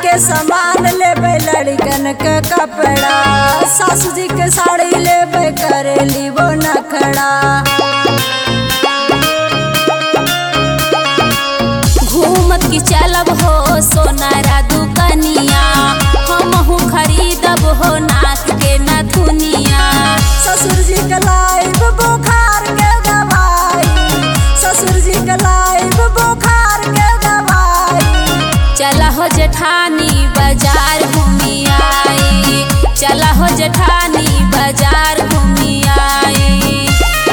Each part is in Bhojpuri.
के सामान लेबे लड़कन के कपड़ा सासू जी के साड़ी लेबे करेली वो नखड़ा घूमत की चलब हो सोनारा दुकनिया हमहू खरीदब हो नाक के नथुनिया ससुर जी के लाइब बुखार के दवाई ससुर जी के लाइब बुखार के दवाई चला हो जेठानी बाजार घूमी आई चला हो जेठानी बाजार घूमी आई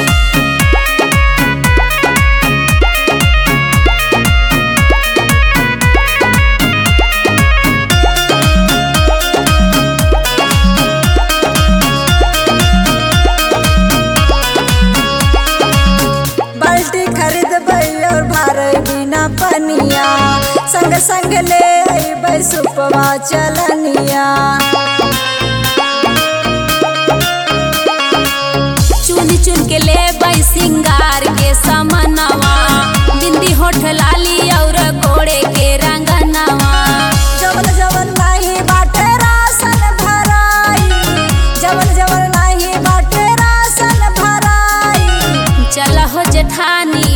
बाल्टी खरीदबै और भारे बिना पनिया संग संग ले अइबै सुपवा चलनिया चुन चुन के ले सिंगार के समनवा बिंदी होठ लाली और गोड़े के रंगनवा जवन जवन नाही बाटे राशन भराई जवन जवन नाही बाटे राशन भराई चला हो जेठानी